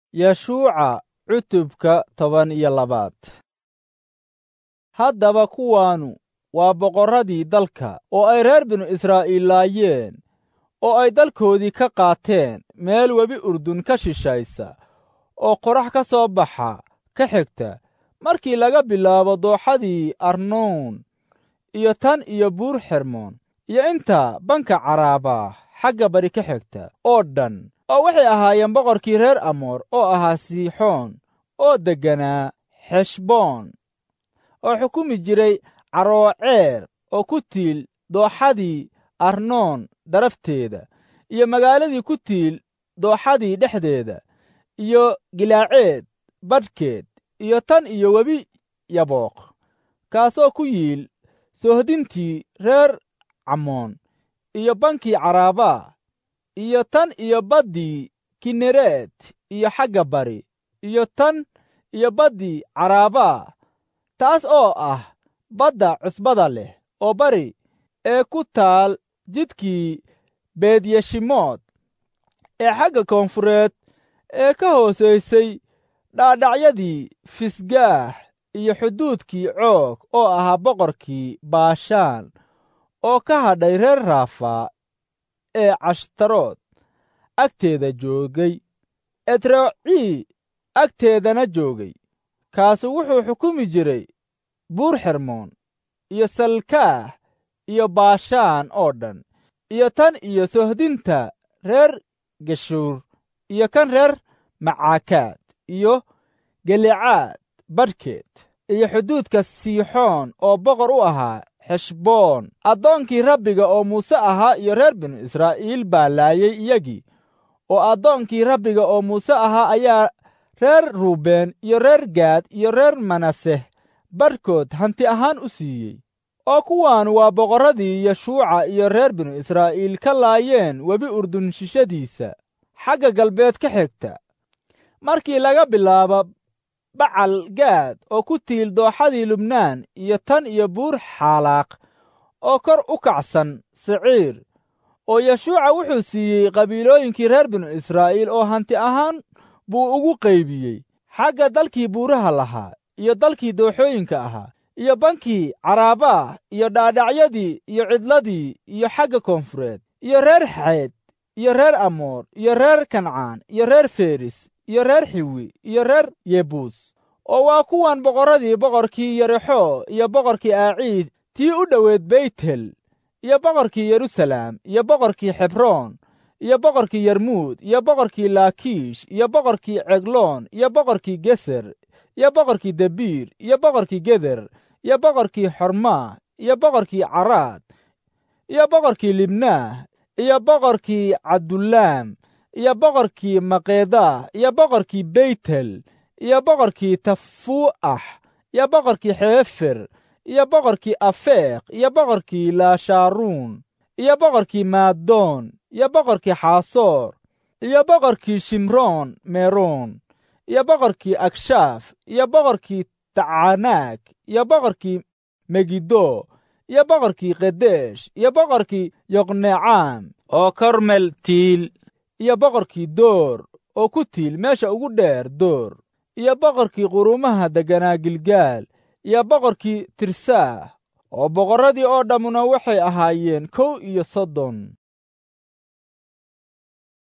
yeshuuca cutubka toban iyo labaad haddaba kuwaanu waa boqorradii dalka oo ay reer binu israa'iil laayeen oo ay dalkoodii ka qaateen meel webi urdun ka shishaysa oo qorax ka soo baxa ka xigta markii laga bilaabo dooxadii arnoon iyo tan iyo buur xermoon iyo inta banka caraaba xagga bari ka xigta oo dhan oo waxay ahaayeen boqorkii reer amoor oo ahaa siixoon oo degganaa xeshboon oo xukumi jiray carooceer oo ku tiil dooxadii arnoon darafteeda iyo magaaladii ku tiil dooxadii dhexdeeda iyo gilaaceed badhkeed iyo tan iyo webi yabooq kaasoo ku yiil soohdintii reer camoon iyo bankii caraabaa iyo tan iyo baddii kinereed iyo xagga bari iyo tan iyo baddii caraabaa taas oo ah badda cusbada leh oo bari ee ku taal jidkii beedyeshimood ee xagga koonfureed ee ka hoosaysay dhaadhacyadii fisgaah iyo xuduudkii coog oo ahaa boqorkii baashaan oo ka hadhay reer raafaa ee cashtarood agteeda joogay etrocii agteedana joogay kaasu wuxuu xukumi jiray buur xermoon iyo salkaah iyo baashaan oo dhan iyo tan iyo sohdinta reer geshuur iyo kan reer macaakaad iyo gelicaad badhkeed iyo xuduudka siixoon oo boqor u ahaa xeshboon addoonkii rabbiga oo muuse ahaa iyo reer binu israa'iil baa laayay iyagii oo addoonkii rabbiga oo muuse ahaa ayaa reer ruubeen iyo reer gaad iyo reer manaseh badhkood hanti ahaan u siiyey oo kuwaan waa boqorradii yeshuuca iyo reer binu israa'iil ka laayeen webi urdun shishadiisa xagga galbeed ka xigta markii laga bilaabo bacal gaad oo ku tiil dooxadii lubnaan iyo tan iyo buur xaalaaq oo kor u kacsan siciir oo yeshuuca wuxuu siiyey qabiilooyinkii reer binu israa'iil oo hanti ahaan buu ugu qaybiyey xagga dalkii buuraha lahaa iyo dalkii dooxooyinka ahaa iyo bankii caraabaa iyo dhaadhacyadii iyo cidladii iyo xagga koonfureed iyo reer xeed iyo reer amoor iyo reer kancaan iyo reer feris iyo reer xiwi iyo reer yebuus oo waa kuwan boqorradii boqorkii yerexo iyo boqorkii aaciid tii u dhoweed beytel iyo boqorkii yeruusalaam iyo boqorkii xebroon iyo boqorkii yarmuud iyo boqorkii laakiish iyo boqorkii cegloon iyo boqorkii geser iyo boqorkii debiir iyo boqorkii geder iyo boqorkii xormaa iyo boqorkii caraad iyo boqorkii libnaah iyo boqorkii cabdulaam iyo boqorkii maqeedah iyo boqorkii beytel iyo boqorkii tafuu'ax iyo boqorkii xeefer iyo boqorkii afeeq iyo boqorkii laashaaruun iyo boqorkii maadoon iyo boqorkii xaasoor iyo boqorkii shimroon meroon iyo boqorkii agshaaf iyo boqorkii tacanaag iyo boqorkii megiddo iyo boqorkii kedesh iyo boqorkii yoqnecaam oo kormel tiil iyo boqorkii door oo ku tiil meesha ugu dheer door iyo boqorkii quruumaha degganaa gilgaal iyo boqorkii tirsaah oo boqorradii oo dhammuna waxay ahaayeen kow iyo soddon